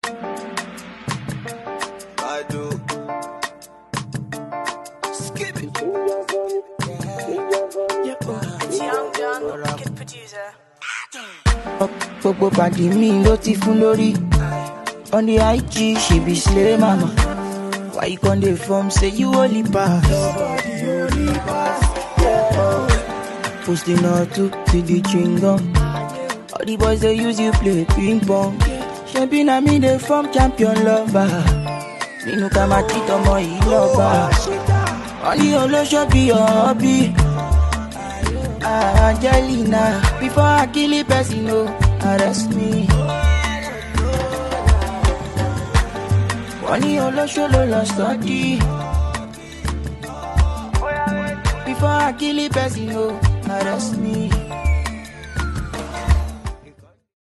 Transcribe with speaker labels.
Speaker 1: I do. Skip it.
Speaker 2: It's Young John, wicked producer.
Speaker 3: gbogbo pàdé mi ló ti fún lórí on the ig she be slay mama why you con dey form say you only pass. posting all to to the chewing gum all the boys dey use you play ping pong ṣebí na me dey form champion lover nínú ká máa tí tọmọ yìí lọ́ba wọ́n ní olóṣó bí ọ̀ọ́bí. Ah, Angelina, before I kill a person, no, arrest me. Wọ́n ní olóṣó ló lọ sọ́dí. Before I kill a person, no, arrest me.